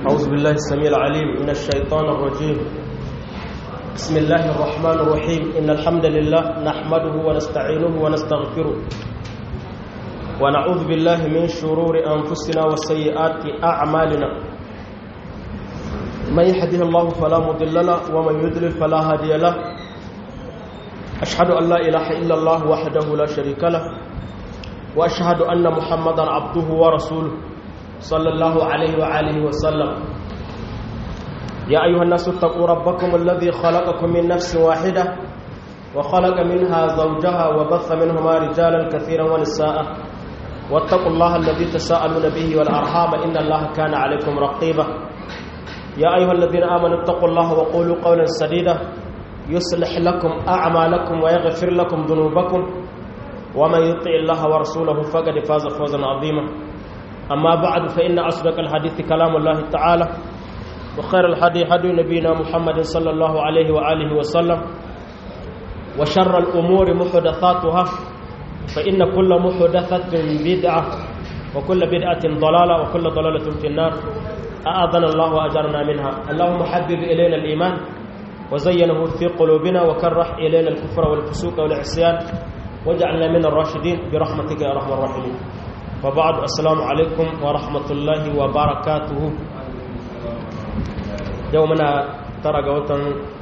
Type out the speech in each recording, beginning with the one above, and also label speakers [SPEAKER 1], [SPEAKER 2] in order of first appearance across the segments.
[SPEAKER 1] أعوذ بالله السميع العليم من الشيطان الرجيم بسم الله الرحمن الرحيم إن الحمد لله نحمده ونستعينه ونستغفره ونعوذ بالله من شرور أنفسنا وسيئات أعمالنا من يهده الله فلا مضل له ومن يضلل فلا هادي له أشهد أن لا إله إلا الله وحده لا شريك له وأشهد أن محمدا عبده ورسوله صلى الله عليه وآله وسلم يا أيها الناس اتقوا ربكم الذي خلقكم من نفس واحدة وخلق منها زوجها وبث منهما رجالا كثيرا ونساء واتقوا الله الذي تساءلون به والأرحام إن الله كان عليكم رقيبا يا أيها الذين آمنوا اتقوا الله وقولوا قولا سديدا يصلح لكم أعمالكم ويغفر لكم ذنوبكم ومن يطع الله ورسوله فقد فاز فوزا عظيما أما بعد فإن أصدق الحديث كلام الله تعالى وخير الحديث حديث نبينا محمد صلى الله عليه وآله وسلم وشر الأمور محدثاتها فإن كل محدثة بدعة وكل بدعة ضلالة وكل ضلالة في النار أعاذنا الله وأجرنا منها اللهم حبب إلينا الإيمان وزينه في قلوبنا وكره إلينا الكفر والفسوق والعصيان واجعلنا من الراشدين برحمتك يا أرحم الراحمين وبعد السلام عليكم ورحمة الله وبركاته يومنا ترى قوتا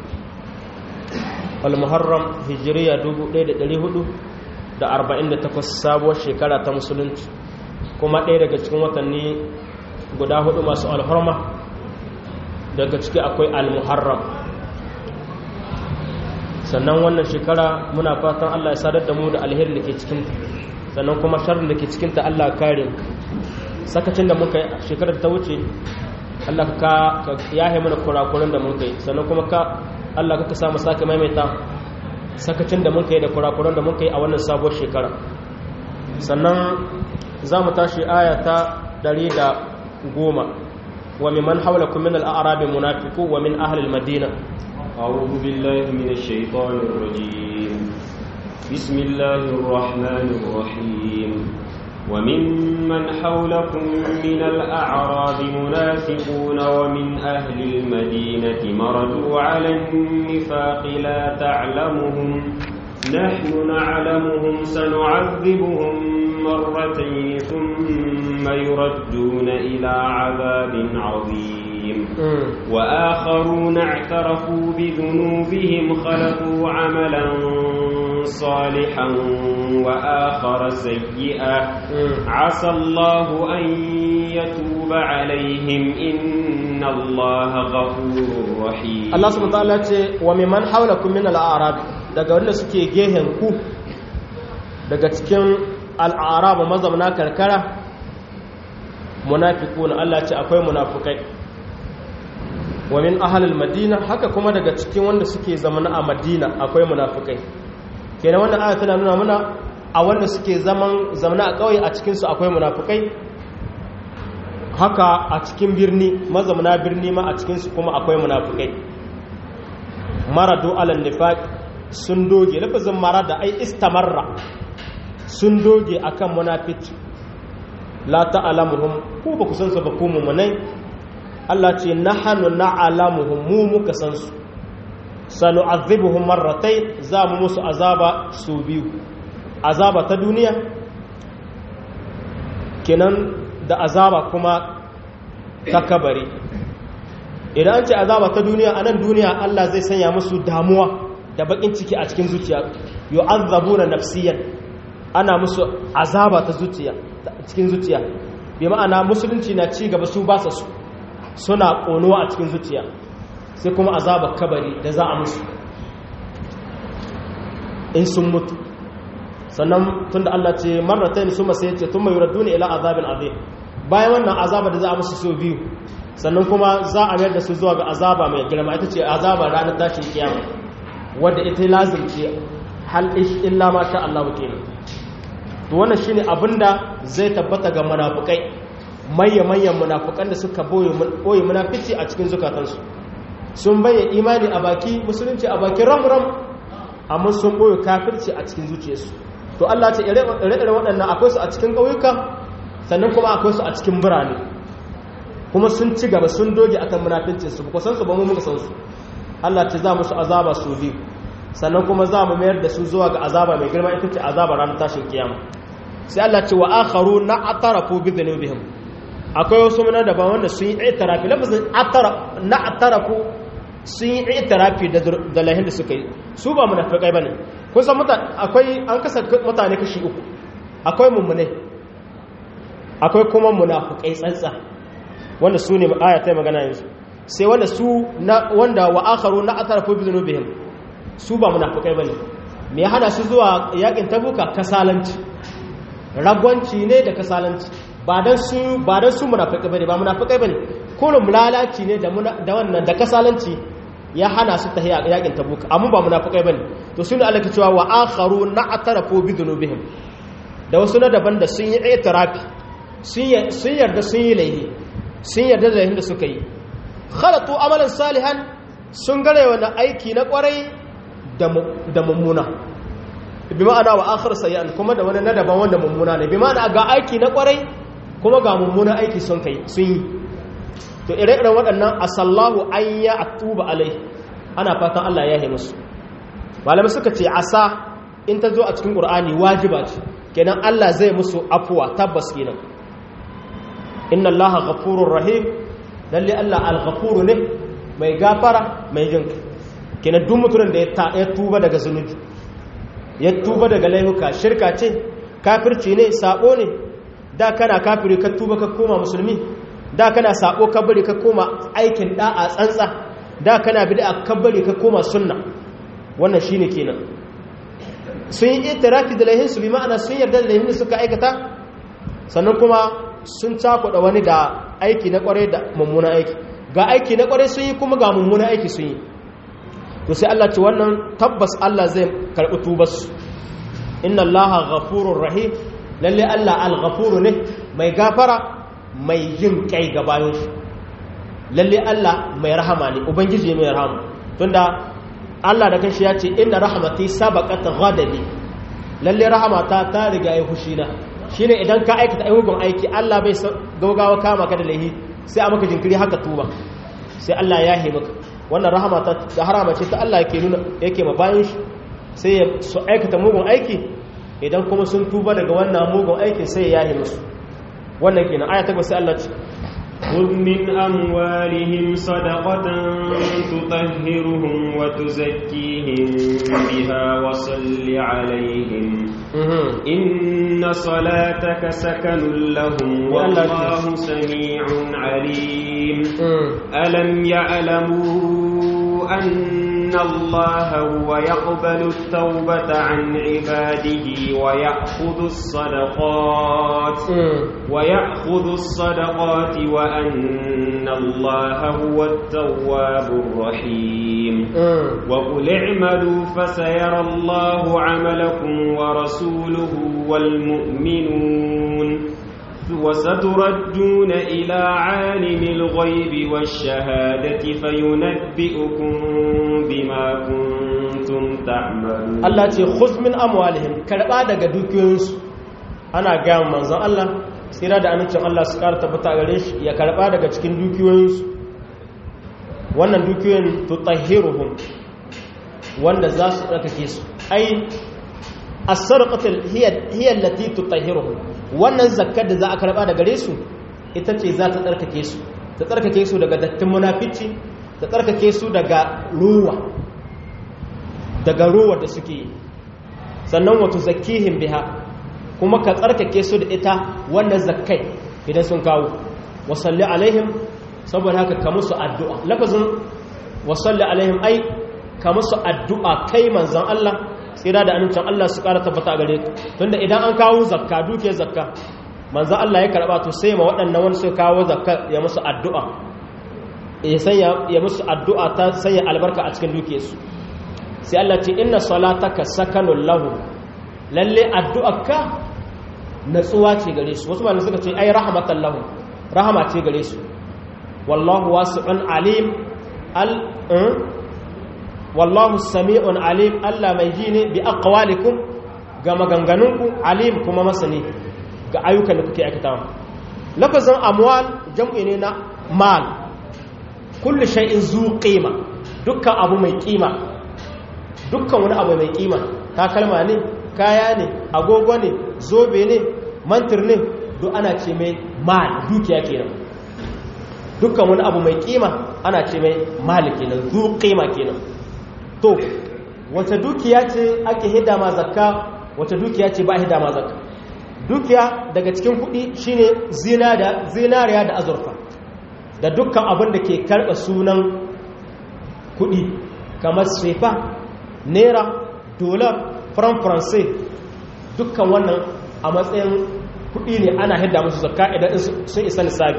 [SPEAKER 1] المحرم هجرية دوبو ليلة دليهدو da 48 sabuwar shekara ta musulunci kuma ɗaya daga cikin watanni guda hudu masu alhorma daga ciki akwai al-muharram sannan wannan shekara muna fatan Allah ya sadar da mu da alherin da ke cikinta sannan kuma sharrin da ke cikinta Allah kare sakacin da muka yi shekarar ta wuce Allah ka yahe mana kurakuran da muka yi sannan kuma ka Allah ka samu sake maimaita sakacin da muka yi da kurakuran da muka yi a wannan sabuwar shekara sannan za mu tashi aya ta ɗari da goma wa mimman haulakum min al-a'rabi munafiqu wa min ahli al-madina
[SPEAKER 2] أعوذ بالله من الشيطان الرجيم بسم الله الرحمن الرحيم وممن حولكم من الأعراب منافقون ومن أهل المدينة مردوا على النفاق لا تعلمهم نحن نعلمهم سنعذبهم مرتين ثم يردون إلى عذاب عظيم وآخرون اعترفوا بذنوبهم خلقوا عملا صالحا وآخر سيئا عسى الله أن يتوب عليهم إن الله غفور رحيم
[SPEAKER 1] الله سبحانه وتعالى وممن حولكم من الأعراب daga wanda suke gehen ku daga cikin al'araba mazauna karkara munafiqun Allah ce akwai munafukai wa min ahlil madina haka kuma daga cikin wanda suke zamana a madina akwai munafukai kenan wannan aya tana nuna muna a wanda suke zaman zamana a kauye a cikin su akwai munafukai haka a cikin birni mazamuna birni ma a cikin su kuma akwai munafukai maradu alal nifaq sun doge lafazin marada ai istamarra sun doge akan munafici la ta'lamuhum ko ba ku san su ba ku mumunai Allah ce nahanu na'lamuhum mu muka san su sanu'adhibuhum marratayn za mu musu azaba su biyu azaba ta duniya kenan da azaba kuma ta kabari idan an ce azaba ta duniya a nan duniya Allah zai sanya musu damuwa da bakin ciki a cikin zuciya yu'azzabuna nafsiyan ana musu azaba ta zuciya cikin zuciya bi ma'ana musulunci na ci gaba su ba su suna ƙonuwa a cikin zuciya sai kuma azabar kabari da za a musu in sun mutu sannan tunda Allah ce marratayn su masu yace tun mai yuraddu ila azabin azim bayan wannan azaba da za a musu so biyu sannan kuma za a mayar da su zuwa ga azaba mai girma ita ce azaba ranar tashin kiyama wadda ita lazim ce hal illa ma sha Allah kenan to wannan shine abinda zai tabbata ga munafukai manya-manyan munafukan da suka boye munafici a cikin zukatansu sun bayyana imani a baki musulunci a baki ram-ram amma sun boye kafirci a cikin zuciyarsu to Allah ce ire-ire waɗannan akwai su a cikin ƙauyuka sannan kuma akwai su a cikin birane kuma sun ci gaba sun doge akan munafincin su ba san su ba mu muka san su Allah ta za musu azaba su biyu sannan kuma za mu mayar da su zuwa ga azaba mai girma ita ce azaba ranar tashin kiyama sai Allah ce wa akharu na atarafu bi dhunubihim akwai wasu muna daban wanda sun yi itirafi lafazin atara na atarafu sun yi itirafi da da lahin da suka yi su ba munafikai bane kun san mutane akwai an kasa mutane kashi uku akwai mummune akwai kuma munafikai tsantsa wanda su ne aya ta magana yanzu sai wanda su na wanda wa akharu na atarafu bi dhunubihim su ba munafikai bane me ya hada su zuwa yakin tabuka kasalanci ragwanci ne da kasalanci ba dan su ba dan su munafikai bane ba munafikai bane kullum lalaci ne da da wannan da kasalanci ya hana su tahiya yakin tabuka amma ba munafikai bane to sunu Allah ke cewa wa akharu na'tarafu bi dhunubihim da wasu na daban da sun yi itirafi sun yarda sun yi laifi sun yarda da laifin da suka yi khalatu amalan salihan sun gare wani aiki na kwarai da mummuna bi ma'ana wa akhir sayyan kuma da wani na daban wanda mummuna ne bi ma'ana ga aiki na kwarai kuma ga mummuna aiki sun kai sun yi to ire-iren waɗannan asallahu an ya atuba alai ana fatan Allah ya yi musu malamai suka ce asa in ta zo a cikin qur'ani wajiba ce kenan Allah zai musu afuwa tabbas kenan inna allaha ghafurur rahim lalle Allah al-ghafuru ne mai gafara mai jinka kenan duk mutumin da ya tuba daga zunubi ya tuba daga laifuka shirka ce kafirci ne sabo ne da kana kafiri ka tuba ka koma musulmi da kana sabo ka bari ka koma aikin da'a tsantsa da kana bid'a ka bari ka koma sunna wannan shine kenan sun yi itirafi da laihin su bi ma'ana sun yarda da laihin da suka aikata sannan kuma sun cakuɗa wani da aiki na kwarai da mummuna aiki ga aiki na kwarai sun yi kuma ga mummuna aiki sun yi to sai Allah ce wannan tabbas Allah zai karɓi tubarsu inna allaha ghafurur rahim lalle Allah al-ghafuru ne mai gafara mai yin kai ga bayan shi lalle Allah mai rahama ne ubangiji mai rahama tunda Allah da kanshi ya ce inna rahmati sabaqat ghadabi lalle rahamata ta riga ya fushi na shine idan ka aikata ayyukan aiki Allah bai gaugawa kama ka da laihi sai a maka jinkiri haka tuba sai Allah ya yi maka wannan rahama ta da harama ce ta Allah yake nuna yake ma bayan shi sai su aikata mugun aiki idan kuma sun tuba daga wannan mugun aikin sai ya yi musu wannan kenan aya ta sai Allah ce
[SPEAKER 2] خذ من أموالهم صدقة تطهرهم وتزكيهم بها وصل عليهم إن صلاتك سكن لهم والله سميع عليم ألم يعلموا أن الله هو يقبل التوبة عن عباده ويأخذ الصدقات ويأخذ الصدقات وأن الله هو التواب الرحيم وقل اعملوا فسيرى الله عملكم ورسوله والمؤمنون وستردون إلى عالم الغيب والشهادة فينبئكم بما كنتم تعملون
[SPEAKER 1] Allah ce khuz min amwalihim karba daga dukiyoyinsu ana ga manzon Allah tsira da amincin Allah su ƙara tabbata gare shi ya karba daga cikin dukiyoyinsu wannan dukiyoyin tutahhiruhum wanda za su tsarkake su ai as-sarqatu hiya hiya allati tutahhiruhum wannan zakkar da za a karba daga gare su ita ce za ta tsarkake su ta tsarkake su daga dattin munafici ta tsarkake su daga ruwa daga ruwa da suke yi sannan wato zakihim biha kuma ka tsarkake su da ita wannan zakkai idan sun kawo wasalli alaihim saboda haka ka musu addu'a lafazin wasalli alaihim ai ka musu addu'a kai manzan Allah tsira da amincin Allah su ƙara tabbata a gare tunda idan an kawo zakka duke zakka manzan Allah ya karɓa to sai ma waɗannan wani su kawo zakka ya musu addu'a ya sanya ya musu addu'a ta sanya albarka a cikin duke su sai Allah ce inna salataka sakanun lahu lalle addu'arka natsuwa ce gare su wasu malamai suka ce ai rahmatan lahu rahama ce gare su wallahu wasi'un alim al wallahu sami'un alim Allah mai ji ne bi aqwalikum ga maganganunku alim kuma masani ga ayyukan da kuke aikatawa lafazin amwal jam'i ne na mal kullu shay'in zu qima dukkan abu mai kima dukkan wani abu mai kima takalma ne kaya ne agogo ne zobe ne mantir ne duk ana ce mai mal dukiya kenan dukkan wani abu mai kima ana ce mai mal kenan zu qima kenan to wata dukiya ce ake hida ma zakka wata dukiya ce ba hida ma zakka dukiya daga cikin kudi shine zinariya da azurfa da dukkan abin da ke karɓa sunan kudi kamar sefa naira dolar franc francais dukkan wannan a matsayin kudi ne ana hidda musu zakka idan sun isa nisabi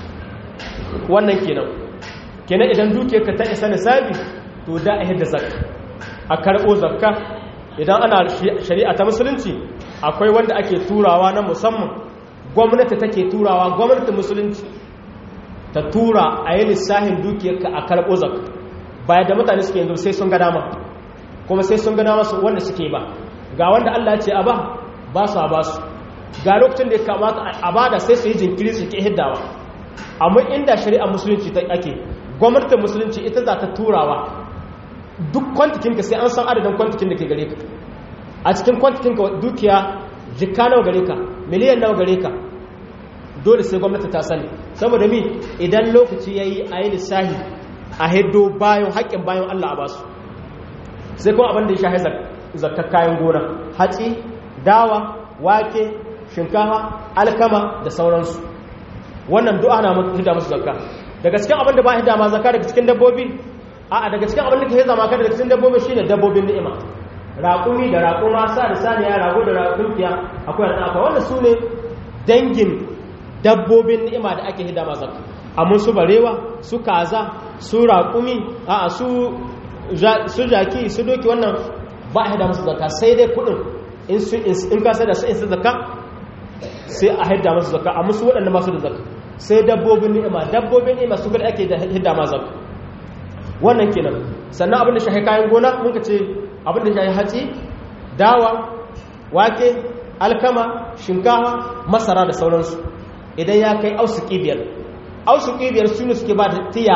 [SPEAKER 1] wannan kenan kenan idan dukiyarka ta isa nisabi to da a hidda zakka a karɓo zakka idan ana shari'a ta musulunci akwai wanda ake turawa na musamman gwamnati take turawa gwamnatin musulunci ta tura a yi lissahin dukiyarka a karɓo zakka bayan da mutane suke yanzu sai sun ga dama kuma sai sun ga dama su wanda suke ba ga wanda Allah ce a ba ba su a ba su ga lokacin da ya kamata a ba da sai su yi jinkiri su ke hiddawa amma inda shari'a musulunci ta ake gwamnatin musulunci ita za ta turawa duk kwantikinka sai an san adadin kwantikin da ke gare ka a cikin kwantikinka dukiya jika nawa gare ka miliyan nawa gare ka dole sai gwamnati ta sani saboda mi idan lokaci ya yi a yi lissahi a hiddo bayan haƙƙin bayan allah a basu sai kuma abin da ya shahi zakar kayan gona hatsi dawa wake shinkafa alkama da sauransu wannan du'a na hidda musu zakka daga cikin abin da ba hidda ma zakka daga cikin dabbobi a'a daga cikin abin da ke zama ka daga cikin dabbobi shine dabbobin ni'ima raƙumi da raƙuma sa da saniya rago da raƙumkiya akwai da akwai wannan su ne dangin dabbobin ni'ima da ake hidda ma zakka amma su barewa su kaza su raƙumi a'a su su jaki su doki wannan ba a hidda musu zakka sai dai kuɗin in ka sai da su in su zakka sai a hidda musu zakka amma su waɗanda masu da zakka sai dabbobin ni'ima dabbobin ni'ima su kada ake hidda ma zakka wannan kenan sannan abin da shahi kayan gona muka ce abin da shahi hatsi dawa wake alkama shinkawa masara da sauransu idan ya kai ausuki biyar ausuki biyar su ne suke ba da tiya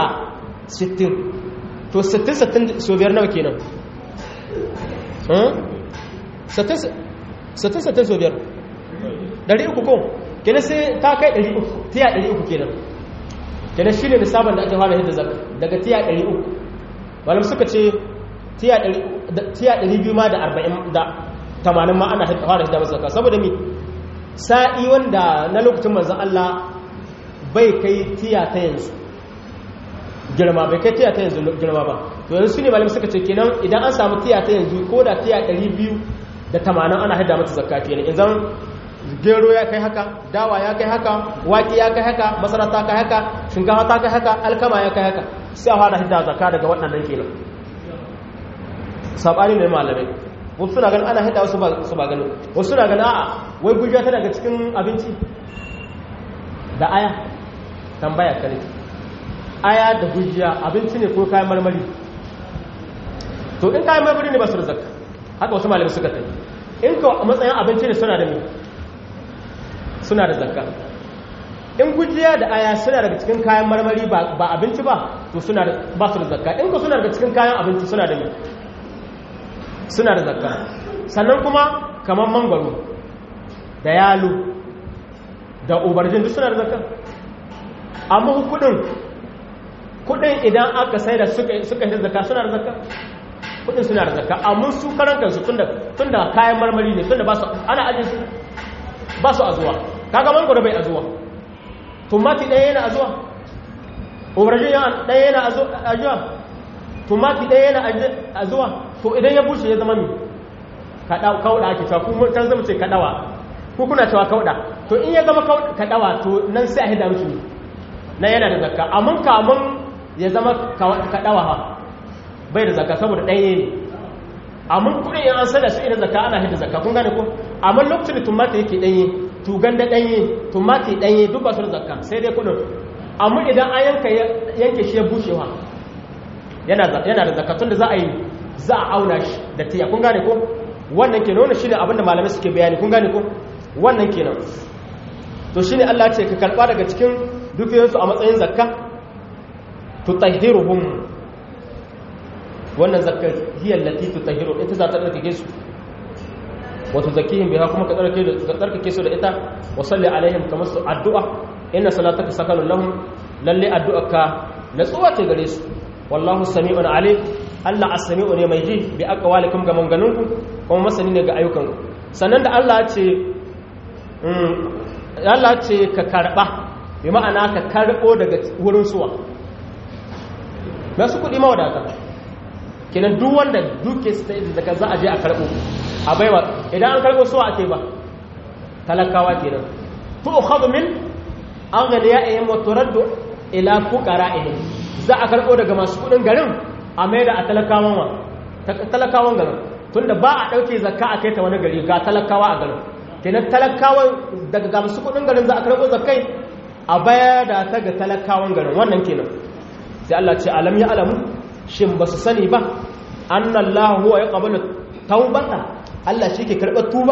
[SPEAKER 1] 60 to 60-60 so biyar nawa kenan 60-60 so biyar 300 ko kenan sai ta kai 300 tiya 300 kenan kenan shi ne nisabin da ake fara yadda zaka daga tiya 300 malam suka ce tiya 200 ma da 40 da 80 ma ana fara yadda masa zaka saboda mi sa'i wanda na lokacin manzon Allah bai kai tiya ta yanzu girma bai kai tiya ta yanzu girma ba to yanzu su ne malam suka ce kenan idan an samu tiya ta yanzu ko da tiya 200 da 80 ana hidda mata zakka kenan idan gero ya kai haka dawa ya kai haka waki ya kai haka masara ta kai haka shinkafa ta kai haka alkama ya kai haka sai a fara hidda zakka daga waɗannan kenan sabani ne malamai wasu suna ganin ana hidda wasu ba su ba ganin wasu suna ganin a'a wai gujiya ta daga cikin abinci da aya tambaya kare aya da gujiya abinci ne ko kayan marmari to in kayan marmari ne ba su da zakka haka wasu malamai suka tafi in ka matsayin abinci ne suna da me suna da zakka in gujiya da aya suna daga cikin kayan marmari ba abinci ba to suna da ba su da zakka in ko suna daga cikin kayan abinci suna da me suna da zakka sannan kuma kamar mangwaro da yalo da ubarjin duk suna da zakka amma kudin kudin idan aka sai da suka suka yi zakka suna da zakka kudin suna da zakka amma su karan kansu tunda tunda kayan marmari ne tunda ba su ana aje su ba su azuwa kaga mangoro bai azuwa tumati ɗaya yana azuwa ubarjin ɗaya yana azuwa tumati ɗaya yana azuwa to idan ya bushe ya zama mi kauɗa ake cewa kuma can zama ce kaɗawa ko kuna cewa kauɗa to in ya zama kaɗawa to nan sai a hida mishi na yana da zakka amma kamun ya zama kaɗawa ha bai da zakka saboda ɗanye ne amma kuɗin yan an sada su ina zakka ana hida zakka kun gane ko amma lokacin da tumati yake ɗanye tugan da ɗanye tumati ɗanye duk ba su da zakka sai dai kuɗin amma idan an yanka yanke shi ya bushewa yana da zakatun da za a yi za a auna shi da tiya kun gane ko wannan kenan wannan shine abinda malamai suke bayani kun gane ko wannan kenan to shine Allah ce ka karba daga cikin dukiyoyinsu a matsayin zakka tutahhiruhum wannan zakka hiya allati tutahhiru ita za ta tsarkake su wa tuzakkihim biha kuma ka tsarkake ka tsarkake su da ita wa salli alaihim kamar su addu'a inna salataka sakanun lahum lalle addu'arka natsuwa ce gare su wallahu sami'un alim Allah as-sami'u ne mai ji bi aqwalikum ga manganunku kuma masani ne ga ayyukanku sannan da Allah ce Allah ce ka karba bi ma'ana ka karbo daga wurin suwa masu kudi mawadata kenan duk wanda duke su daga za a je a karbo a baiwa idan an karbo suwa ake ba talakawa kenan to ukhadhu min aghniya'ihim wa turaddu ila fuqara'ihim za a karbo daga masu kudin garin a maida a talakawan wa talakawan garin tunda ba a dauke zakka a kai ta wani gari ga talakawa a garin kenan talakawan daga ga masu kudin garin za a karbo zakkai a baya da ta ga talakawan garin wannan kenan sai Allah ce alam ya alamu shin ba su sani ba annallahu huwa yaqbalu taubata Allah shi ke karɓar tuba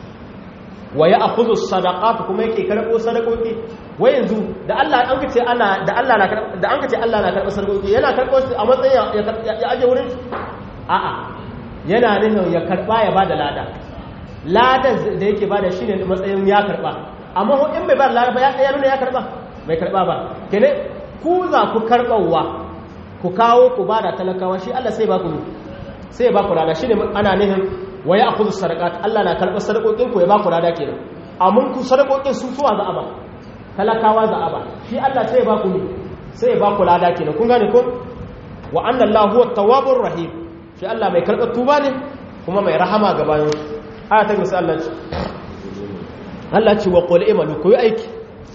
[SPEAKER 1] wa ya akhudhu sadaqat kuma yake karɓo sadakoki wai yanzu da Allah an kace ana da Allah na da an kace Allah na karɓar sadakoki yana karɓo su a matsayin ya aje wurin a'a yana nufin ya karɓa ya bada lada ladan da yake bada shine matsayin ya karɓa amma in bai ba lada ba ya nuna ya karɓa bai karɓa ba kene ku za ku karɓawa ku kawo ku bada talakawa shi Allah sai ba ku sai ba ku lada shine ana nufin wa ya akuzu sadakat Allah na karɓar sadakokin ku ya ba ku lada kenan amma ku sadakokin su suwa za a ba talakawa za a ba shi Allah sai ya ba ku ne sai ya ba ku lada kenan kun gane ko wa anna Allah huwa tawwabur rahim shi Allah mai karɓar tuba ne kuma mai rahama ga bayan aya ta gaba Allah ce Allah ce wa qul imalu ku yi aiki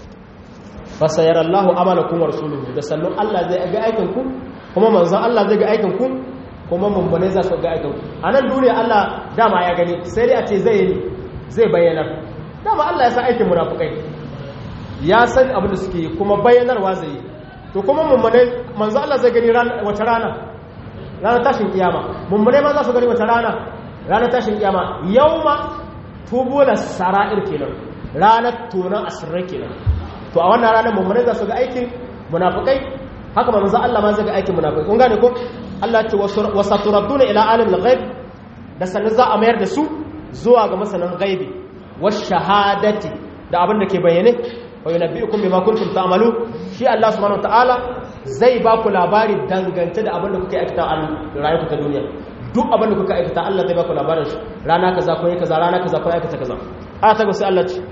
[SPEAKER 1] fa sayarallahu amalakum wa rasuluhu da sannan Allah zai ga aikin ku kuma manzon Allah zai ga aikin ku kuma mummune za su ga aikin a nan duniya Allah dama ya gani sai dai a ce zai yi zai bayyana dama Allah ya san aikin munafukai ya san abin da suke kuma bayyanarwa zai yi to kuma mummune manzo Allah zai gani wata rana ranar tashin kiyama mummune ma za su gani wata rana ranar tashin kiyama yauma tubula sara'ir kenan ranar tonan asirrai kenan to a wannan ranar mummune za su ga aikin munafukai haka manzo Allah ma zai ga aikin munafukai kun gane ko Allah ce wasa turadduna ila alim al-ghaib da sanin za a mayar da su zuwa ga masanan ghaibi was shahadati da abin da ke bayyane wa yunabbiukum bima kuntum ta'malu shi Allah subhanahu wataala zai ba ku labari dangance da abin da kuka aikata a rayuwar ta duniya duk abin da kuka aikata Allah zai ba ku labarin shi rana kaza ko kaza rana kaza ko aikata kaza a ta ga sai Allah ce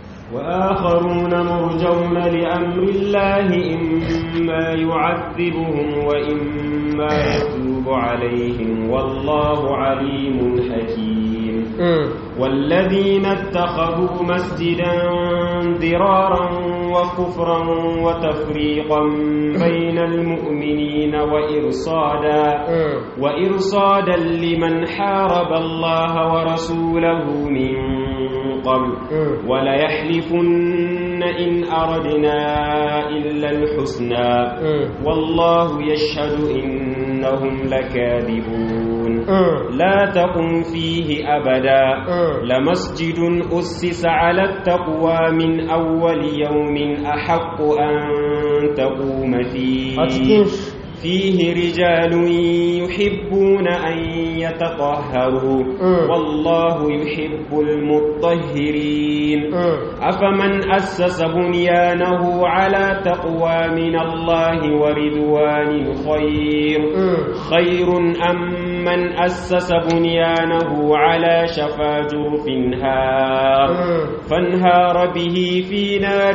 [SPEAKER 2] وآخرون مرجون لأمر الله إما يعذبهم وإما يتوب عليهم والله عليم حكيم والذين اتخذوا مسجدا ضرارا وكفرا وتفريقا بين المؤمنين وإرصادا وإرصادا لمن حارب الله ورسوله من قبل وليحلفن إن أردنا إلا الحسنى والله يشهد إنهم لكاذبون لا تقم فيه أبدا لمسجد أسس على التقوى من أول يوم أحق أن تقوم فيه فيه رجال يحبون أن يتطهروا والله يحب المطهرين أفمن أسس بنيانه على تقوى من الله ورضوان خير خير أم من أسس بنيانه على شفا جرف هار فانهار به في نار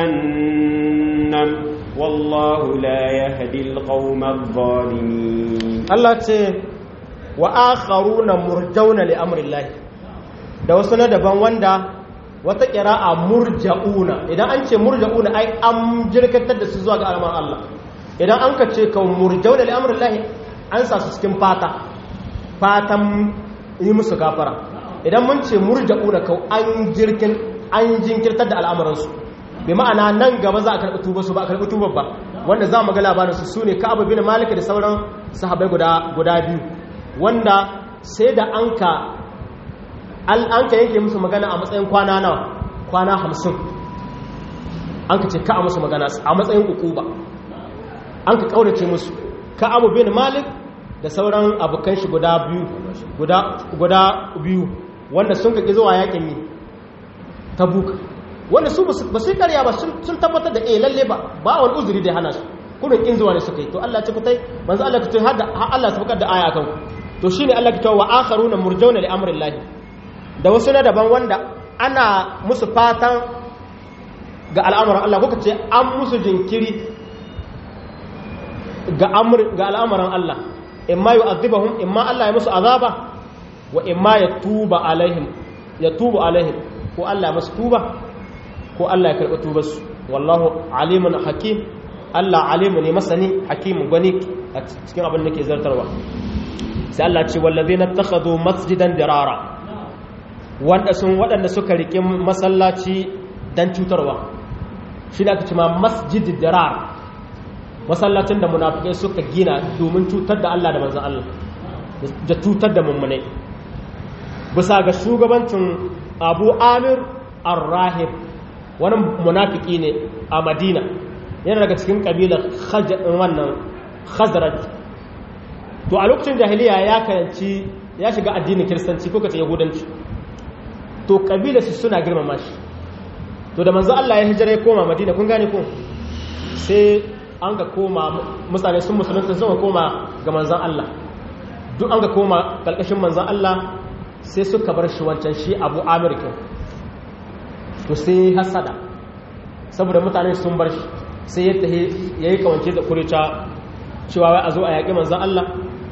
[SPEAKER 2] جهنم والله لا يهدي القوم الظالمين
[SPEAKER 1] الله ce wa akharuna murjauna li amri Allah da wasu na daban wanda wata qira'a murjauna idan an ce murjauna ai an jirkatar da su zuwa ga alman Allah idan an ka ce kan murjauna li amri Allah an sa su cikin fata fatan yi musu gafara idan mun ce murjauna kau an jirkin an jinkirtar da al'amuransu bi ma'ana nan gaba za a karɓi tuba su ba a karɓi tuba ba wanda za mu ga labarin su sune Ka'ab bin Malik da sauran sahabbai guda guda biyu wanda sai da anka al anka yake musu magana a matsayin kwana nawa kwana 50 an ka ce ka a musu magana a matsayin ukuba an ka kaurace musu ka abu bin malik da sauran abokan shi guda biyu guda biyu wanda sun ka zuwa yakin yi tabuk wanda su ba su karya ba sun tabbatar da eh lalle ba ba wani uzuri da hana su kudin kin zuwa ne suka yi to Allah ce kutai manzo Allah kutai har da Allah sabakar da aya akan to shine Allah kutai wa akharuna murjauna li amrillahi da wasu na daban wanda ana musu fatan ga al'amuran Allah kuka ce an musu jinkiri ga al'amuran Allah imma yu'adhibahum imma Allah ya musu azaba wa imma ya tuba alaihim ya tuba alaihim ko Allah ya musu tuba ko Allah ya karɓi tubarsu wallahu alimun hakim Allah alimu ne masani hakimu gwani a cikin abin da ke zartarwa sai Allah ce wallazi na takhadu masjidan dirara wanda sun waɗanda suka riƙe masallaci dan cutarwa shi ne aka ce ma masjid dirar masallacin da munafikai suka gina domin cutar da Allah da manzon Allah da cutar da mummunai bisa ga shugabancin Abu Amir Ar-Rahib wani munafiki ne a Madina yana daga cikin kabilar wannan Khazraj to a lokacin jahiliya ya karanci ya shiga addinin kiristanci ko kace yahudanci to kabilar su suna girmama shi to da manzo Allah ya hijira ya koma Madina kun gane ko sai an ga koma mutane sun musulunta sun koma ga manzon Allah duk an ga koma kalkashin manzon Allah sai suka bar shi wancan shi Abu Amir to sai hasada saboda mutane sun bar shi sai ya tahi yayi kawance da kurita cewa wai a zo a yaƙi manzon Allah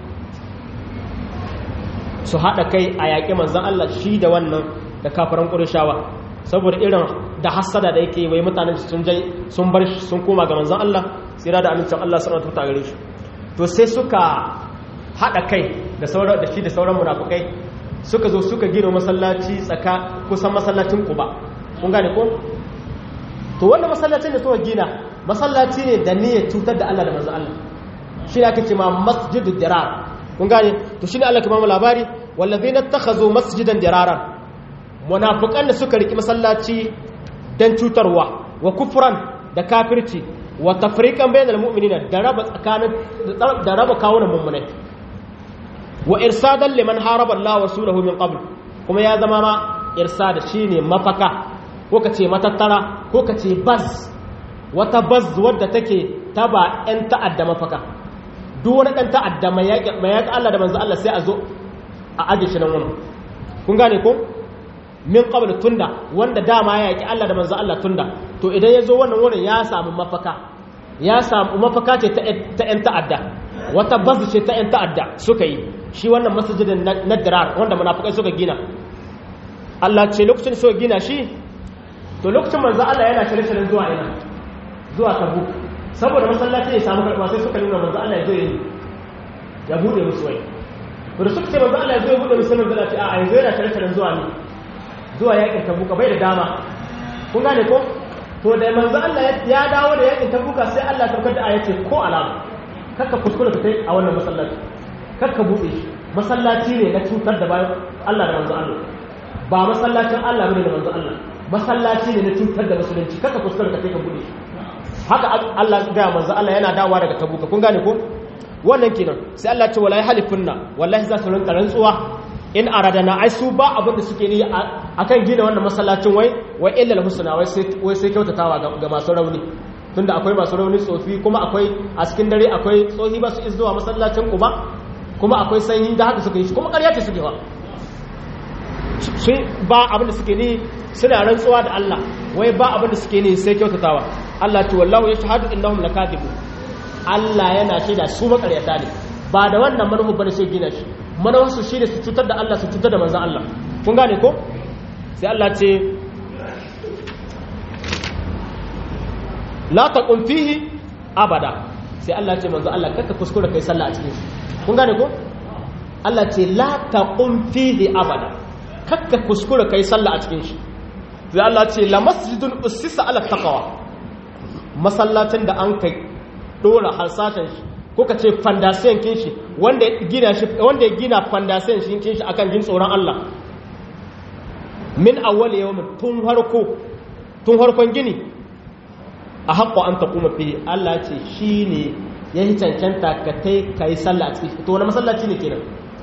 [SPEAKER 1] su haɗa kai a yaƙi manzan Allah shi da wannan da kafaran ƙurishawa saboda irin da hassada da yake wai mutanen sun jai sun bar shi sun koma ga manzan Allah tsira da amincin Allah suna tuta gare shi to sai suka haɗa kai da sauran da shi da sauran munafukai suka zo suka gina masallaci tsaka kusan masallacin Quba kun gane ko to wannan masallacin da suka gina masallaci ne da niyyar cutar da Allah da manzan Allah shi ne ake ce ma masjidud dirar kun gane to shine Allah ke ba mu labari wallazina takhazu masjidan diraran munafiqan da suka riki masallaci dan cutarwa wa kufran da kafirci wa tafriqan bainal mu'minina da raba tsakanin da raba kawunan mummunai wa irsadan liman haraba Allah wa rasulahu min qabl kuma ya zama ma irsada shine mafaka ko kace matattara ko kace baz wata baz wadda take taba yan ta'adda mafaka duk wani ɗan ta'adda mai yaƙi Allah da manzo Allah sai a zo a aje shi nan wani kun gane ko min qabl tunda wanda dama ya yaƙi Allah da manzo Allah tunda to idan ya zo wannan wurin ya samu mafaka ya samu mafaka ce ta ƴan ta'adda wata bazu ce ta ƴan ta'adda suka yi shi wannan masjidin na dirar wanda munafikai suka gina Allah ce lokacin suka gina shi to lokacin manzo Allah yana shirye-shiryen zuwa ina zuwa Tabuk saboda masallaci ya samu karɓa sai suka nuna manzo Allah ya zo yi ya bude musu wai to da suka ce manzo Allah ya zo ya bude musu manzo Allah ce a yanzu yana tare tare zuwa ne zuwa yakin tabuka bai da dama kun gane ko to da manzo Allah ya dawo da yakin tabuka sai Allah ya saukar da ayace ko alama kakka kuskure ka kai a wannan masallaci kakka bude shi masallaci ne na cutar da bayan Allah da manzo Allah ba masallacin Allah bane da manzo Allah masallaci ne na cutar da musulunci kakka kuskure ka kai ka bude shi haka Allah ga manzo Allah yana dawowa daga tabuka kun gane ko wannan kenan sai Allah ce wallahi halifunna wallahi za su rinka rantsuwa in aradana ai su ba abin da suke ni akan gina wannan masallacin wai wai illa husna wai sai wai sai kyautatawa ga masu rauni tunda akwai masu rauni tsofi kuma akwai a cikin dare akwai tsohi ba su zuwa masallacin Quba kuma akwai sanyi da haka suka yi kuma ƙarya ce suke fa sun ba abin da suke ni suna rantsuwa da Allah wai ba abin da suke ni sai kyautatawa Allah ce wallahu yashhadu innahum lakadibun Allah yana shaida su makaryata ne ba da wannan manufa bane sai gina shi manufarsu shi ne su cutar da Allah su cutar da manzan Allah kun gane ko sai Allah ce la taqum fihi abada sai Allah ce manzan Allah kaka kuskura kai sallah a cikin shi kun gane ko Allah ce la taqum fihi abada kaka kuskura kai sallah a cikin shi sai Allah ce la masjidun ussisa ala taqwa masallacin da an kai dora harsatan shi ko ka ce fandasiyan kin shi wanda ya gina shi wanda ya gina fandasiyan shi kin shi akan jin tsoron Allah min awwal yawmin tun harko tun harkon gini a haƙƙo an taquma fihi Allah ce shine yayi cancanta ka kai kai sallah a ciki to wani masallaci ne kenan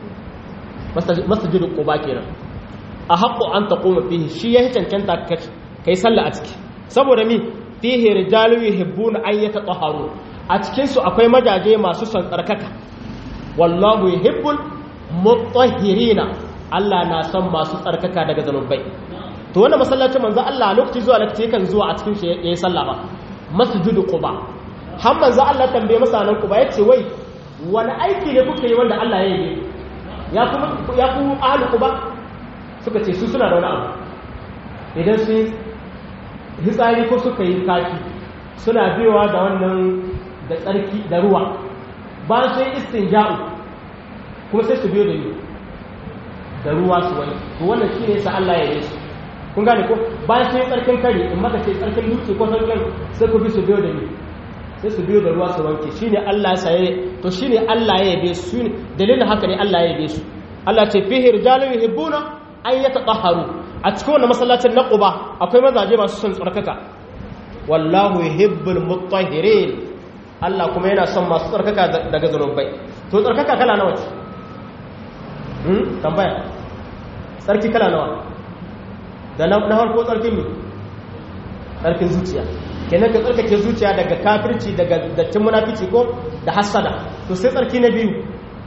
[SPEAKER 1] masjidul quba kenan a haƙƙo an taquma fihi shi yayi cancanta ka kai sallah a ciki saboda mi fihi rijalu yuhibbuna an yatatahharu a cikin su akwai majaje masu son tsarkaka wallahu yuhibbul mutahhirina Allah na son masu tsarkaka daga zanubai to wannan masallacin manzo Allah lokaci zuwa lokaci yakan zuwa a cikin shi yayin sallah ba masjidu quba har manzo Allah tambaye masanan quba yace wai wani aiki ne kuka yi wanda Allah ya yi ya kuma ya ku ahlu quba suka ce su suna da wani abu idan su hitsari ko suka yi kashi suna biyowa da wannan da tsarki da ruwa bayan sun yi istinja'u kuma sai su biyo da ni da ruwa su wani to wannan shi ne sa Allah ya yi su kun gane ko bayan sun yi tsarkin kare in maka ce tsarkin dutse ko tsarkin sai ku bi su biyo da ni sai su biyo da ruwa su wanke shi ne Allah ya saye to shi ne Allah ya yabe su ne dalilin haka ne Allah ya yabe su Allah ce fihi rijalun yuhibbuna an yatatahharu a cikin wannan masallacin na Quba akwai mazaje masu son tsarkaka wallahu yuhibbul mutahhirin Allah kuma yana son masu tsarkaka daga zanubai to tsarkaka kala nawa ce hmm tambaya tsarki kala nawa da na farko tsarkin ne tsarkin zuciya kenan ka tsarkake zuciya daga kafirci daga dattin munafici ko da hasada to sai tsarki na biyu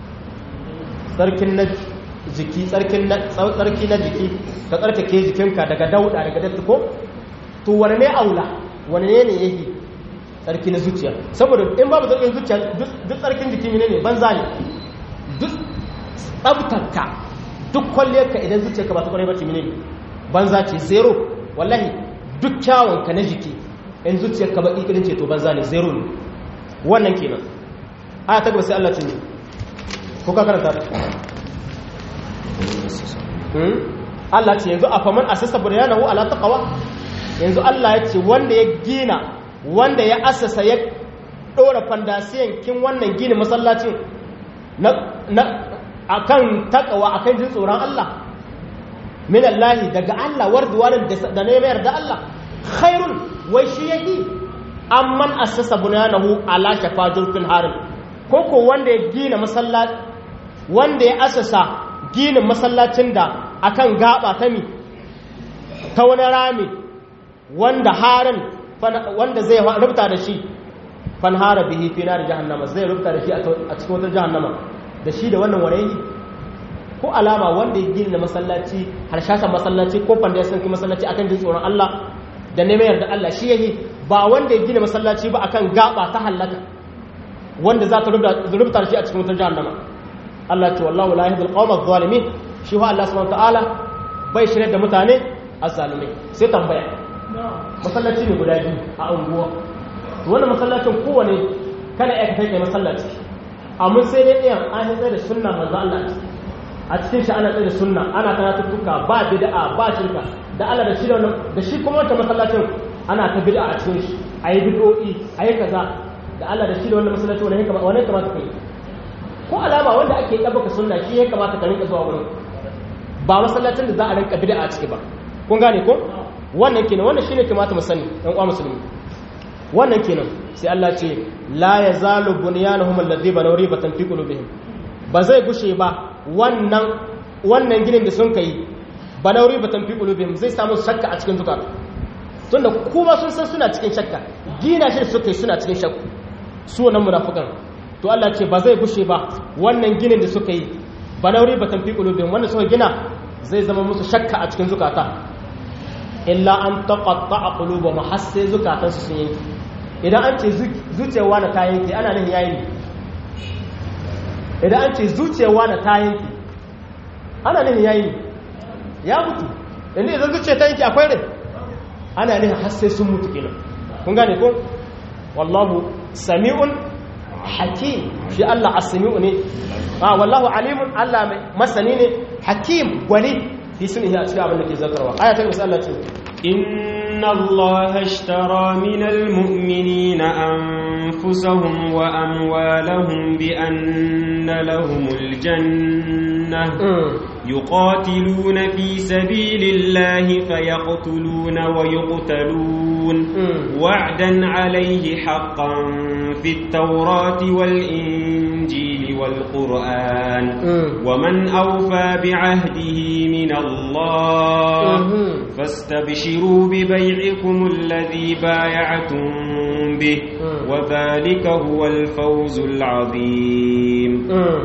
[SPEAKER 1] tsarkin na jiki tsarkin na tsarki na jiki ka tsarkake jikinka daga dauda daga datti ko to wane ne aula wane ne ne yake tsarki na zuciya saboda in babu tsarkin zuciya duk tsarkin jiki ne ne banza ne duk tsabtanka duk kwalliyarka idan zuciyarka ba ta kwarai ba ce ne banza ce zero wallahi duk kyawunka na jiki in zuciyarka ba ikirin ce to banza ne zero ne wannan kenan aya ta gaba sai Allah ce ne ko ka karanta ta Allah ce yanzu a faman asasa buryanahu ala taqwa yanzu Allah ya ce wanda ya gina wanda ya asasa ya dora fandasiyan kin wannan gini masallacin na na akan takawa akan jin tsoron Allah min Allah daga Allah warduwanin da ne mayar da Allah khairun wai shi yake amman assasa bunyanahu ala shafa jurfin harin koko wanda ya gina masallaci wanda ya asasa ginin masallacin da akan gaba ta mi ta wani rami wanda harin wanda zai rubuta da shi fanhara bihi fi nar jahannama zai rubuta da shi a cikin wata jahannama da shi da wannan warayi ko alama wanda ya gina masallaci harshashen masallaci ko fanda ya sanki masallaci akan jin tsoron Allah da neman yarda Allah shi yayi ba wanda ya gina masallaci ba akan gaba ta halaka wanda za ta rubuta shi a cikin wutar jahannama Allah ce wallahu la yahdil qawma adh-dhalimin shi wa Allah subhanahu ta'ala bai shirye da mutane azzalimai sai tambaya masallaci ne guda biyu a unguwa to wannan masallacin kowane kana iya kai kai masallaci amma sai dai ɗayan an tsaye da sunna manzo Allah a cikin shi ana tsaye da sunna ana karatuttuka ba bid'a ba shirka da Allah da shi da wannan da shi kuma wata masallacin ana ta bid'a a cikin shi ayi bid'o'i ayi kaza da Allah da shi da wannan masallacin wani kamata wani kamata kai ko alama wanda ake dabbaka sunna shi ya kamata ka rinka zuwa wurin ba masallacin da za a rinka bid'a a ciki ba kun gane ko wannan kenan wannan shine kamata mu sani ɗan uwa musulmi wannan kenan sai Allah ce la yazalu bunyanuhum alladhi banaw ribatan fi qulubihim ba zai gushe ba wannan wannan ginin da sun kai banaw ribatan fi qulubihim zai samu shakka a cikin zukata tunda kuma sun san suna cikin shakka gina shi suka yi suna cikin shakku su wannan munafikan to Allah ce ba zai gushe ba wannan ginin da suka yi banaw ribatan fi qulubihim wannan suka gina zai zama musu shakka a cikin zukata illa an taqatta'a qulubuhum har sai zukatansu sun yanki idan an ce zuciyarwa na ta yanki ana nan yayi ne idan an ce zuciyarwa na ta yanki ana nan yayi ne ya mutu inda idan zuciya ta yanki akwai rai ana nan har sai sun mutu kenan kun gane ko wallahu sami'un hakim shi Allah as-sami'u ne ah wallahu alimun Allah mai masani ne hakim gwani fi sunhi a cikin abin da ke zakarwa aya ta gaba Allah ce
[SPEAKER 2] إن الله اشترى من المؤمنين أنفسهم وأموالهم بأن لهم الجنة يقاتلون في سبيل الله فيقتلون ويقتلون وعدا عليه حقا في التوراة والإنجيل والقرآن ومن أوفى بعهده من الله فاستبشروا ببيعكم الذي بايعتم به وذلك هو الفوز العظيم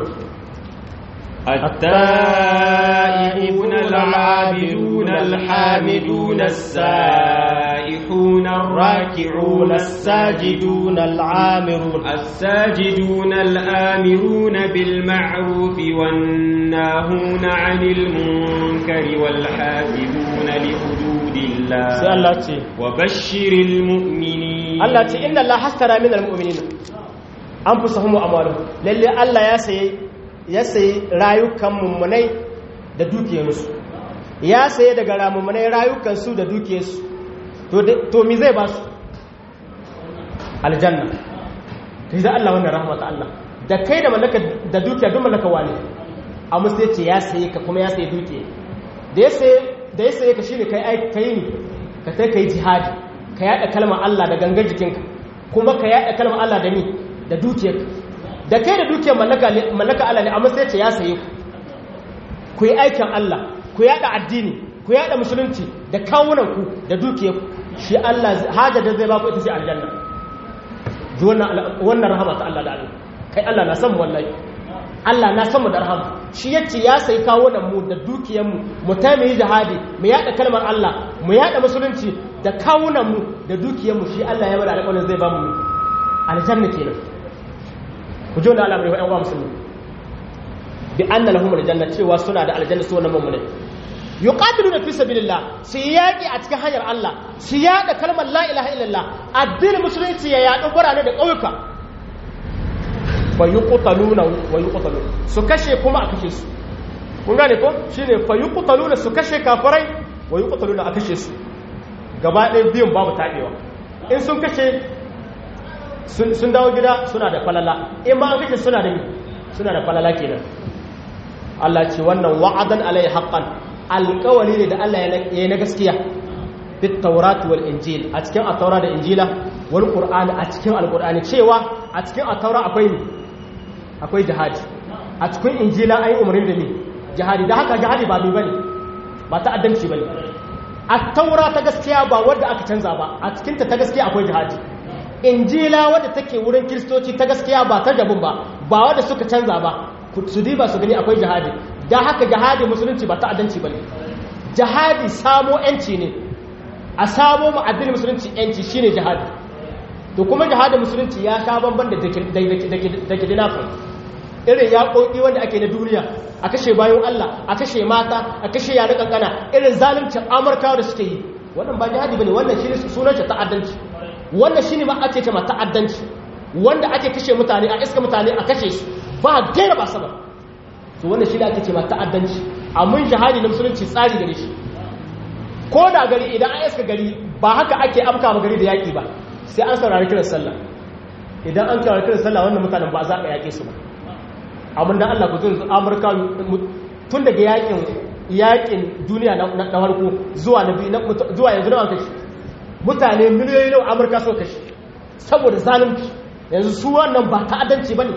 [SPEAKER 2] التائبون العابدون الحامدون السائحون الراكعون الساجدون العامرون الساجدون الآمرون بالمعروف والناهون عن المنكر والحافظون لحدود الله وبشر المؤمنين
[SPEAKER 1] الله تعالى إن الله حسترى من المؤمنين أنفسهم وأموالهم للي الله يسيي ya sayi rayukan mummunai da dukiyarsu ya sayi daga ramummunai rayukansu da dukiyarsu to mi zai ba su aljanna ta zai Allah wannan rahmata Allah da kai da mallaka da dukiya don mallaka wani a musu ya ce ya sayi ka kuma ya sayi dukiya da ya sayi ka shi ne ka yi ni ka ta ka yi jihadi ka yada kalmar Allah da gangar jikinka kuma ka yada kalmar Allah da ni da dukiyarka da kai da dukiyar mallaka Allah ne amma sai ce ya saye ku ku yi aikin Allah ku yada addini ku yada musulunci da kawunan ku da dukiyar ku shi Allah haja da zai ba ku ita ce aljanna ji wannan rahama ta Allah da Allah kai Allah na san mu wallahi Allah na san mu da rahama shi yace ya sayi kawunan mu da dukiyar mu mu ta mu yi jihadi mu yada kalmar Allah mu yada musulunci da kawunan mu da dukiyar mu shi Allah ya bada alƙawarin zai ba mu aljanna kenan ku ji wanda Allah mai wa'yan wa musulmi bi anna lahum aljanna cewa suna da aljanna su wannan mu'minin yuqatiluna fi sabilillah su yaki a cikin hanyar Allah su yada kalmar la ilaha illallah addinin musulunci ya yadu gurane da ƙauyuka fa yuqtaluna wa yuqtaluna su kashe kuma a kashe su kun gane ko shine fa yuqtaluna su kashe kafirai wa yuqtaluna a kashe su gaba ɗaya biyun babu tabewa in sun kashe sun dawo gida suna da falala in ma an kashe suna da suna da falala kenan Allah ce wannan wa'adan alai haqqan alƙawari ne da Allah ya yi na gaskiya fit tawrat wal injil a cikin at-taura da injila wal qur'ani a cikin al-qur'ani cewa a cikin at-taura akwai ne akwai jihadi a cikin injila ayi umarni da ni jihadi da haka jihadi ba bi bane ba ta'addanci bane at-taura ta gaskiya ba wanda aka canza ba a cikin ta ta gaskiya akwai jihadi injila wadda take wurin kiristoci ta gaskiya ba ta jabin ba ba wadda suka canza ba su diba su gani akwai jihadi da haka jihadi musulunci ba ta'addanci ba ne jihadi samo yanci ne a samo ma'addinin musulunci yanci shine jihadi to kuma jihadin musulunci ya sha bamban da da kidnapping irin yaƙoƙi wanda ake na duniya a kashe bayan Allah a kashe mata a kashe yare kankana irin zaluncin amurkawa da suke yi wannan ba jihadi bane wannan shine sunan ta'addanci wannan shi ne ba ake kama ta'addanci wanda ake kashe mutane a iska mutane a kashe su ba gaira ba sama to wannan shi ne ake kama ta'addanci amma jihadi na musulunci tsari gare shi ko da gari idan an iska gari ba haka ake afka ma gari da yaƙi ba sai an saurari kiran sallah idan an saurari kiran sallah wannan mutanen ba za a yaƙe su ba amma dan Allah ku tun Amurka tun daga yaƙin yaƙin duniya na farko zuwa na biyu zuwa yanzu na kashi mutane miliyoyi nawa amurka so kashi saboda zalunci yanzu su wannan ba ta'addanci ba ne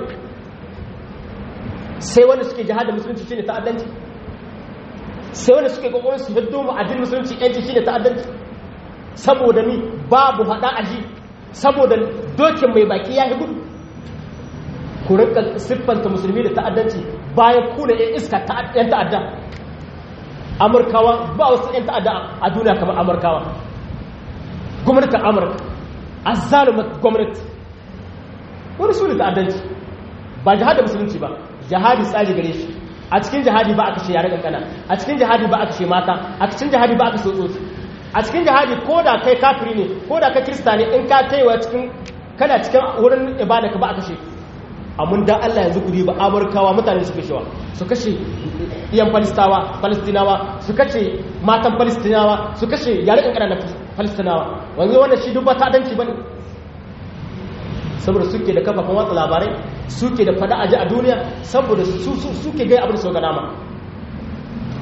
[SPEAKER 1] sai wanda suke jihadin musulunci shine ta'addanci sai wanda suke kokarin su hiddo mu addinin musulunci yanci shine ta'addanci saboda ni babu hada aji saboda dokin mai baki ya hibu ku rinka siffanta musulmi da ta'addanci bayan ku da yan iska yan ta'adda amurkawa ba wasu yan ta'adda a duniya kamar amurkawa gwamnatin amurka a zalumar gwamnati wani su ne ta'addanci ba jihadin musulunci ba jihadi tsari gare shi a cikin jihadi ba a kashe yare kankana a cikin jihadi ba a kashe mata a cikin jihadi ba a kashe tsotsi a cikin jihadi ko da kai kafiri ne ko da kai kirista ne in ka kaiwa cikin kana cikin wurin ibada ka ba a kashe amma dan Allah yanzu kuri ba amurkawa mutane su kashewa su kashe iyan falistawa falistinawa su kashe matan falistinawa su kashe yare kankana na falistinawa wanzu wannan shi duk ba ta'adanci bane saboda suke da kafafen watsa labarai suke da fada aji a duniya saboda suke gai abin da su ga dama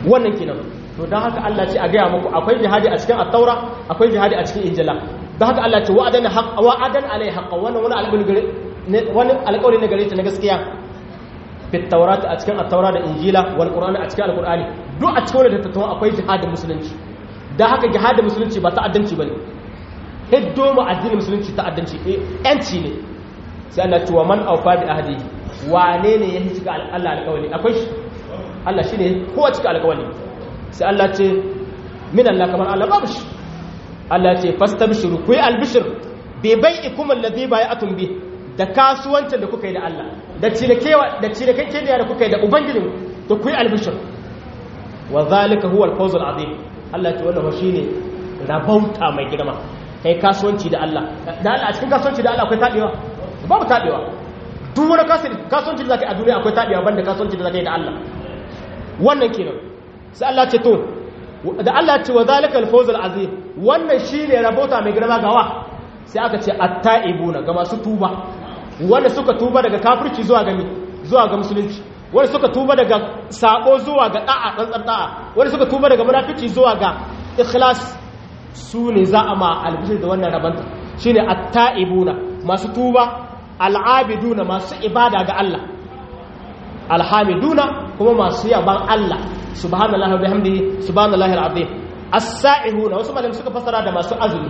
[SPEAKER 1] wannan kenan to don haka Allah ce a gaya muku akwai jihadi a cikin at-taura akwai jihadi a cikin injila don haka Allah ce wa'adan haqq wa'adan alai haqq wannan wani alƙawari wani alƙawari ne gare ta na gaskiya fi taurat a cikin at-taura da injila wal qur'ani a cikin al-qur'ani duk a cikin wannan tattauna akwai jihadin musulunci don haka jihadin musulunci ba ta'addanci bane hiddo mu addinin musulunci ta'addanci eh yanci ne sai Allah ce wa man awfa bi ahdihi wane ne ya cika Allah alƙawari akwai shi Allah shine kowa cika alƙawari sai Allah ce min Allah kamar Allah babu shi Allah ce fastabshiru ku yi albishir bai bai ikum alladhi bai'atum bi da kasuwancin da kuka yi da Allah da cirekewa da cirekekke da kuka yi da ubangijin to ku yi albishir wa zalika huwa al-fawz al-azim Allah ce wannan shine rabauta mai girma kai kasuwanci da Allah da Allah a cikin kasuwanci da Allah akwai tabewa babu tabewa duk wani kasuwanci da zaka yi a duniya akwai tabewa banda kasuwanci da zaka yi da Allah wannan kenan sai Allah ce to da Allah ce wa zalika al-fawz al-azim wannan shine rabota mai girma gawa sai aka ce at-taibuna ga masu tuba wanda suka tuba daga kafirci zuwa ga zuwa ga musulunci wanda suka tuba daga sabo zuwa ga da'a tsantsar da'a wanda suka tuba daga munafici zuwa ga ikhlas su ne za a ma albishir da wannan rabanta shine at-taibuna masu tuba al-abiduna masu ibada ga Allah alhamiduna kuma masu yaban Allah subhanallahi wa bihamdihi subhanallahi alazim as-sa'ihuna wasu malamai suka fasara da masu azumi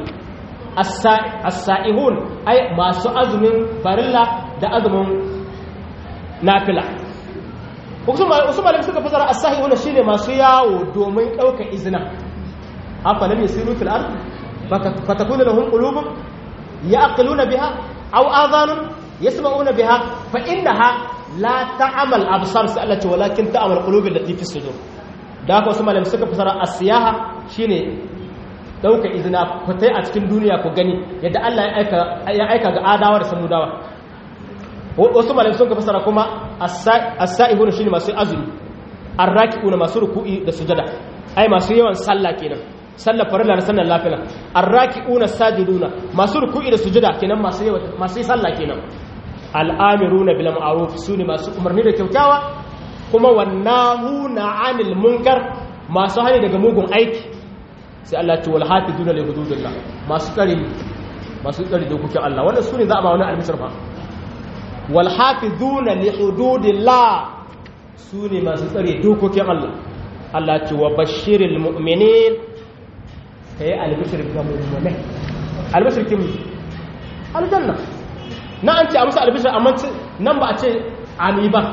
[SPEAKER 1] as-sa'ihun ai masu azumin farilla da azumin nafila wasu malamai suka fasara as-sa'ihuna shine masu yawo domin dauka izina afa lam yasiru fil ard fatakuna lahum qulubun ya'qiluna biha aw adhanun yasma'una biha fa innaha la ta'amal absar sai Allah ce walakin ta'amal qulubil lati fi sudur da haka wasu malamai suka fasara as-siyaha shine dauka izina fitai a cikin duniya ku gani yadda Allah ya aika ya aika ga adawa da samudawa wasu malamai suka fasara kuma as-sa'ihun shine masu azumi ar-raki'una masu ruku'i da sujada ai masu yawan sallah kenan sallar farilla da sallar lafiya ar-raki'una sajiduna masu ruku'i da sujada kenan masu yawan masu sallah kenan al'amiruna bil ma'ruf sune masu umarni da kyautawa kuma wannahuna 'anil munkar masu hani daga mugun aiki sai Allah ce wal hafizuna li hududillah masu tsare masu tsare dokokin Allah wannan sune za a ba wani albishir fa wal hafizuna li hududillah sune masu tsare dokokin Allah Allah ce wa bashiril mu'minin kai albishir ga mu'minai albishir kin aljanna na an ce a musu albishir amma nan ba a ce ami ba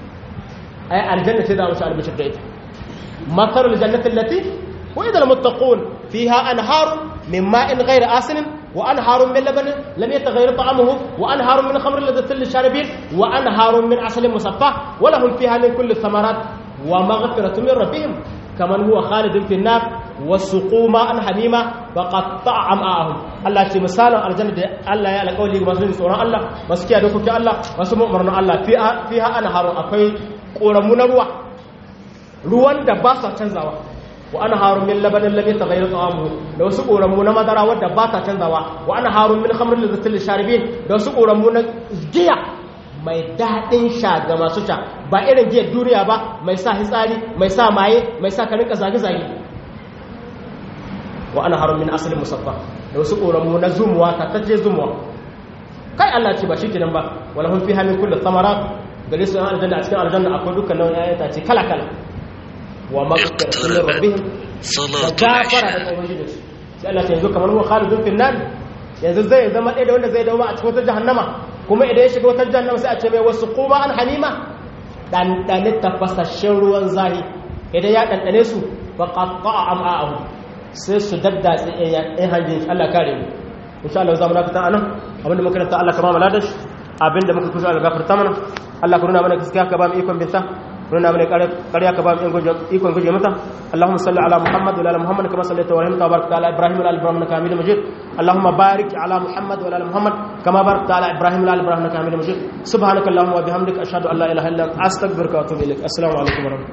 [SPEAKER 1] a yi aljanna ce za a musu albishir da ita matar aljannatin lati wa idan muttaqun fiha anharun min ma'in ghayr asinin wa anharun min labanin lam yataghayyar ta'amuhu wa anharun min khamrin ladhatin lisharibin wa anharun min asalin musaffa wa lahum fiha min kulli thamarat wa maghfiratun min rabbihim kaman huwa khalidun fi an-nar wasuqu ma'an hamima faqatta am'ahum Allah ce misalin aljanna da Allah ya alƙawli ga masu tsoron Allah masu kiyaye dokokin Allah masu mu'marnin Allah fiha fiha anharun akwai koramu na ruwa ruwan da ba sa canzawa wa anharun min labanin lam yataghayyar ta'amuhu da wasu koramu na madara wadda ba ta canzawa wa anharun min khamrin ladhatil lisharibin da wasu koramu na giya mai daɗin sha ga masu sha ba irin giyar duniya ba mai sa hitsari mai sa maye mai sa ka rinka zage-zage wa ana harun min asalin musaffa da wasu ƙoramu na zumuwa tattace zumuwa kai Allah ce ba shi kenan ba wala hun fi hamin kullu thamarat gare su an aljanna a cikin aljanna akwai dukkan nau'in ayyan ta ce kala kala wa maghfiratun min rabbihim
[SPEAKER 3] صلاة
[SPEAKER 1] gafara
[SPEAKER 3] العشاء
[SPEAKER 1] da ubangiji sai Allah ce yanzu kamar huwa khalidun fil nar yanzu zai zama ɗaya da wanda zai dawo a cikin wata jahannama kuma idan ya shiga wata jahannama sai a ce mai wasu kuma an hamima ɗanɗane tafasashen ruwan zahi idan ya ɗanɗane su ba ƙaƙa am'a'ahu sai su daddatse ɗin hanjin shi Allah kare mu insha Allah za mu dakata anan abinda muka ranta Allah ka ba mu ladash abinda muka kusa Allah gafarta mana Allah ka nuna mana gaskiya ka ba mu ikon binta nuna mana ƙarya ka ba mu ikon guje mata Allahumma salli ala Muhammad wa ala Muhammad kama sallaita wa rahimta wa barakta ala Ibrahim wa ala Ibrahim innaka Hamidum Majid Allahumma barik ala Muhammad wa ala Muhammad kama barakta ala Ibrahim wa ala Ibrahim innaka Hamidum Majid subhanaka Allahumma wa bihamdika ashhadu an la ilaha illa anta astaghfiruka wa atubu ilaik assalamu alaikum wa rahmatullahi